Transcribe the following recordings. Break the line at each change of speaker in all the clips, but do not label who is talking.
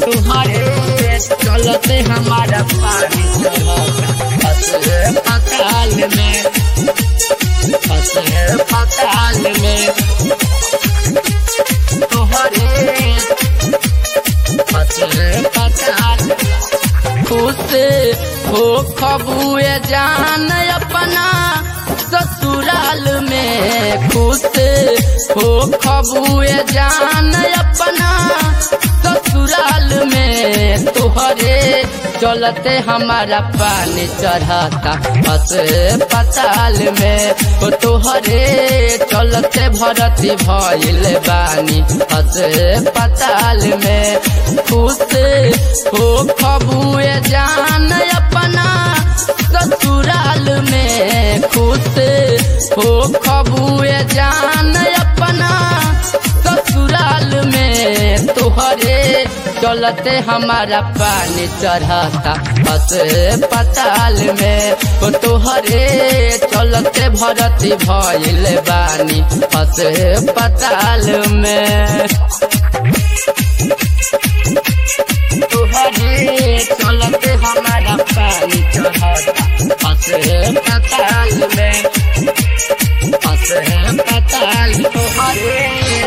तुम्हारे चलते हमारा पानी चढ़ता फंसे पताल में फंसे पताल में तुम्हारे फंसे पताल खुश हो खबुए जान अपना ससुराल में खुश हो खबुए जान अपना ससुराल में तुहरे चलते हमारा पानी चढ़ाता बस पताल में ओ तुहरे चलते भरती भइल बानी बस पताल में खुश हो खबुए जान अपना ससुराल में खुश हो खबुए जान अपना ससुराल में तुहरे चलते हमारा पानी चढ़ाता बस पताल में ओ तुहरे चलते भरती भइल बानी बस पताल में तुहरे चलते हमारा पानी चढ़ाता फंसे पताल में फंसे पताल तुहरे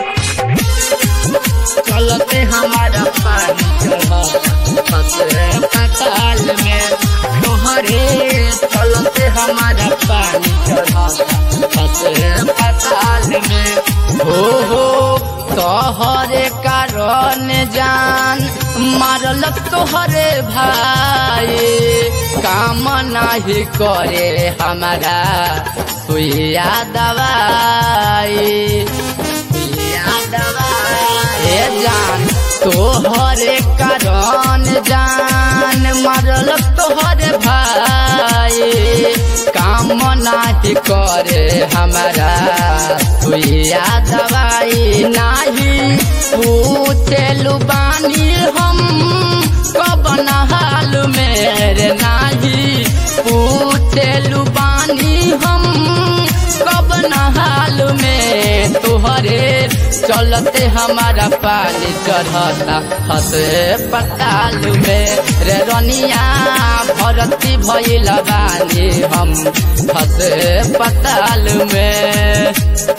चलते हमारा पानी चढ़ाता फंसे पताल में तुहरे चलते हमारा पानी चढ़ाता फंसे पताल में हो हो तोहरे कारण जान मारल तोहरे भाई काम नाही करे हमारा सुइया दवाई सुइया दवाई ए जान तोहरे कारण जान मारल तोहरे भाई काम नाही करे हमारा सुइया दवाई नाही पूछेलु बानी हम कब हाल मेरे नाही पूछेलु बानी हम कब हाल में तुहरे चलते हमारा पानी चढ़ता हसे पताल में रे रनिया भरती भइल बानी हम हसे पताल में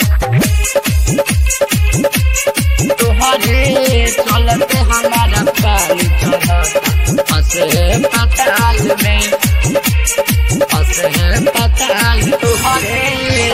तुहरे चलते हमारा पानी चढ़ता हसे पताल में हसे पताल तुहरे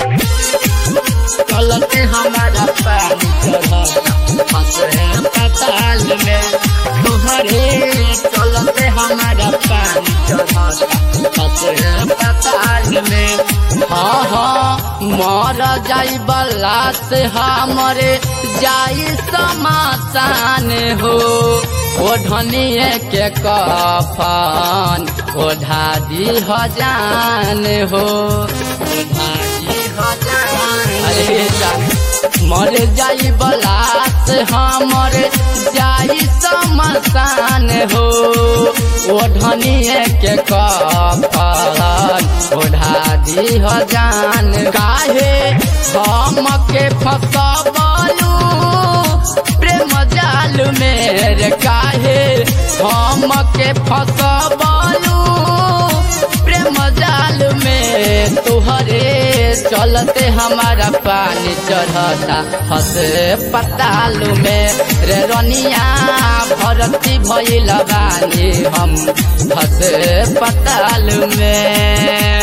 चलते हमारा पानी चढ़ता हसे पताल में तुहरे चलते हमारा पानी चढ़ता हसे पताल में हाँ हाँ मर जाई बल्ला से हमरे जाई समासान हो ओढ़निए के कफन ओढ़ा दी हजान हो ओढ़ा दी हजान अरे जान मर जाई बलास हमर जाई समसान हो ओढ़निए के कफन ओढ़ा दी हजान काहे हम के फसबलू प्रेम जाल मेरे काहे हम के फसबलू प्रेम जाल में तुहरे चलते हमारा पानी चढ़ता हसे पताल में रे रनिया भरती भइल बानी हम हसे पताल में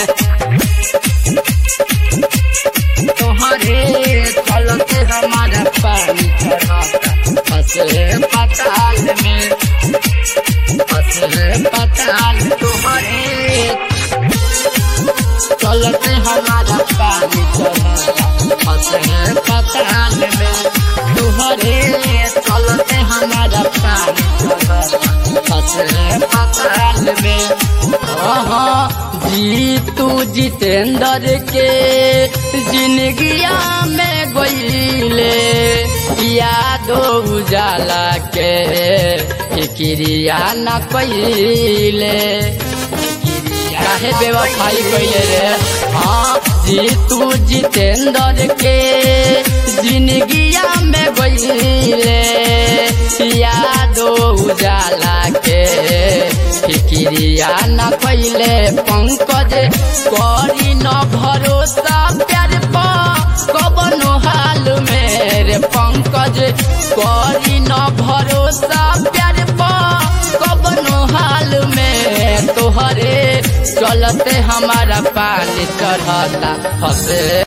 तुहरे चलते हमारा पानी चढ़ता हसे पताल में हसे पताल तुहरे चलते हमारा पानी चढ़ता हसे पताल में तुहरे चलते हमारा पानी चढ़ता हसे पताल में हाँ जीतू जितेंद्र के जिंदगिया में गईले यादो उजाला के फिक्रिया न कईले काहे बेवफाई कइले रे हाँ जीतू जितेंद्र के जिंदगिया में गईले यादो उजाला क्रिया न कैले पंकज करी न भरोसा प्यार पा कबनो हाल मेरे पंकज करी न भरोसा प्यार पा कबनो हाल में तोहरे चलते हमारा पानी चढ़ता हंसे